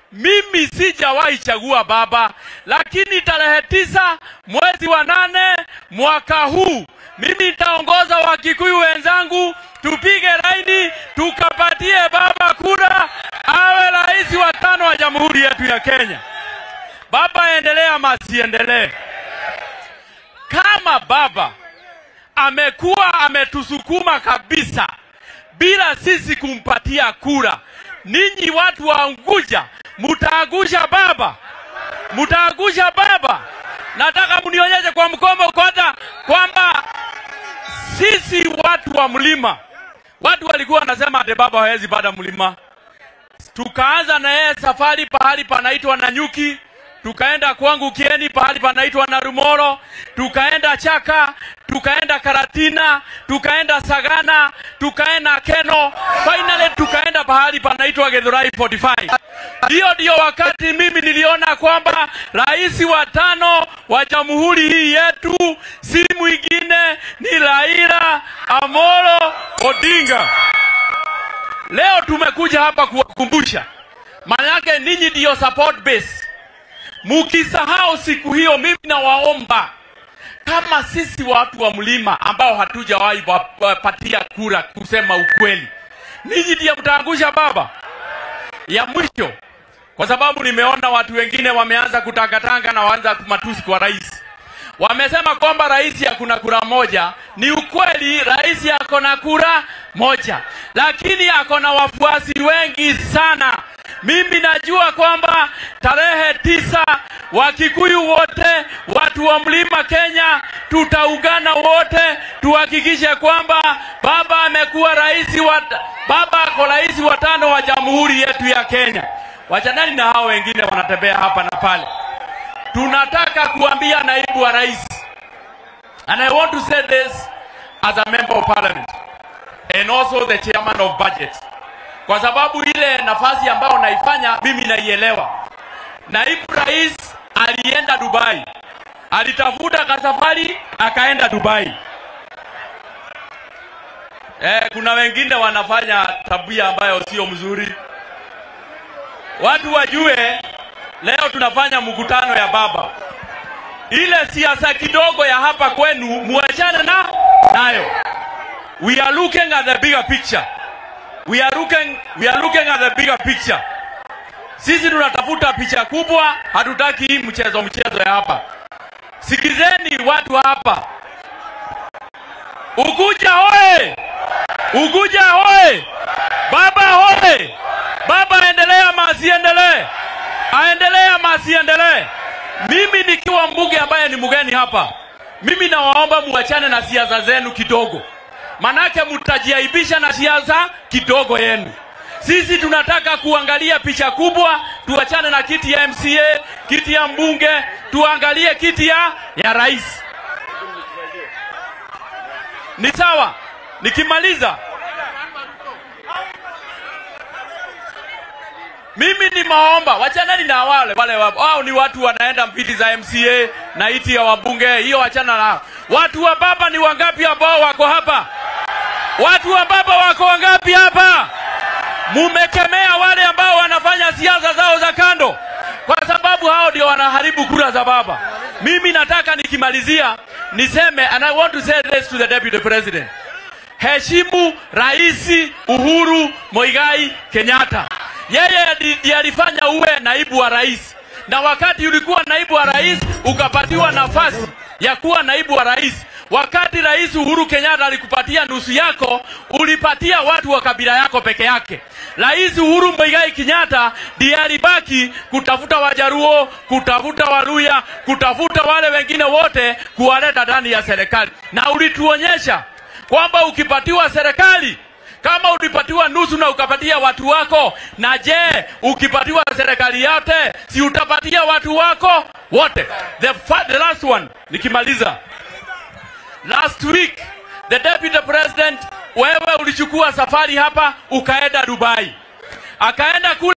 mimi sijawahi chagua baba, lakini tarehe tisa mwezi wa nane mwaka huu mimi nitaongoza Wakikuyu wenzangu tupige laini tukapatie baba kura awe rais wa tano wa jamhuri yetu ya Kenya. Baba aendelee ama asiendelee? Kama baba amekuwa ametusukuma kabisa bila sisi kumpatia kura, ninyi watu wa Unguja mutaangusha baba, mutaangusha baba. Nataka mnionyeshe kwa mkomo kwanza kwamba sisi watu wa mlima, watu walikuwa wanasema ate baba hawezi panda mlima. Tukaanza na yeye safari pahali panaitwa Nanyuki, tukaenda kwangu Kieni pahali panaitwa Narumoro, tukaenda Chaka, tukaenda Karatina, tukaenda Sagana, tukaenda Keno, finally tukaenda pahali panaitwa Githurai 45. Hiyo ndio wakati mimi niliona kwamba rais wa tano wa jamhuri hii yetu si mwingine ni Raila Amolo Odinga. Leo tumekuja hapa kuwakumbusha, maana yake ninyi ndiyo support base. Mukisahau siku hiyo, mimi nawaomba kama sisi watu wa mlima ambao hatujawahi wapatia kura kusema ukweli, ninyi ndiye mtaangusha baba. Ya mwisho, kwa sababu nimeona watu wengine wameanza kutangatanga na waanza matusi kwa rais. Wamesema kwamba rais hakuna kura moja. Ni ukweli, rais ako na kura moja, lakini ako na wafuasi wengi sana. Mimi najua kwamba tarehe tisa Wakikuyu wote, watu wa mlima Kenya, tutaungana wote tuhakikishe kwamba baba amekuwa rais wa baba ako rais wa tano wa jamhuri yetu ya Kenya. Wachanani na hao wengine wanatembea hapa na pale. Tunataka kuambia naibu wa rais, and I want to say this as a member of parliament and also the chairman of budget, kwa sababu ile nafasi ambayo naifanya mimi naielewa. Naibu rais alienda Dubai, alitafuta kasafari akaenda Dubai. Eh, kuna wengine wanafanya tabia ambayo sio mzuri. Watu wajue leo tunafanya mkutano ya baba. Ile siasa kidogo ya hapa kwenu muachane na nayo. We are looking at the bigger picture. We are looking, we are looking at the bigger picture. Sisi tunatafuta picha kubwa, hatutaki hii mchezo mchezo ya hapa. Sikizeni watu hapa. Uguja hoye! Uguja hoye! Baba hoye! Baba aendelee ama asiendelee? Aendelee ama asiendelee? Mimi nikiwa mbunge ambaye ni mgeni hapa, mimi nawaomba muachane na siasa zenu kidogo, manake mtajiaibisha na siasa kidogo yenu. Sisi tunataka kuangalia picha kubwa, tuachane na kiti ya MCA, kiti ya mbunge, tuangalie kiti ya, ya rais. Ni sawa? Nikimaliza, mimi ni maomba, wachanani na wale wale wa- wao ni watu wanaenda viti za MCA na iti ya wabunge, hiyo wachana nao. Watu wa baba ni wangapi ambao wako hapa? Watu wa baba wako wangapi hapa? Mumekemea wale ambao wanafanya siasa zao za kando, kwa sababu hao ndio wanaharibu kura za baba. Mimi nataka nikimalizia niseme, and I want to say this to the deputy president, heshimu Rais Uhuru Moigai Kenyatta. Yeye ndi- ndiye alifanya uwe naibu wa rais, na wakati ulikuwa naibu wa rais ukapatiwa nafasi ya kuwa naibu wa rais. Wakati Rais Uhuru Kenyatta alikupatia nusu yako, ulipatia watu wa kabila yako peke yake. Rais Uhuru Muigai Kenyatta ndiye alibaki kutafuta Wajaruo, kutafuta Waluya, kutafuta wale wengine wote kuwaleta ndani ya serikali, na ulituonyesha kwamba ukipatiwa serikali kama ulipatiwa nusu na ukapatia watu wako, na je, ukipatiwa serikali yote, si utapatia watu wako wote? The, fa- the last one, nikimaliza, last week the deputy president, wewe ulichukua safari hapa ukaenda Dubai, akaenda kule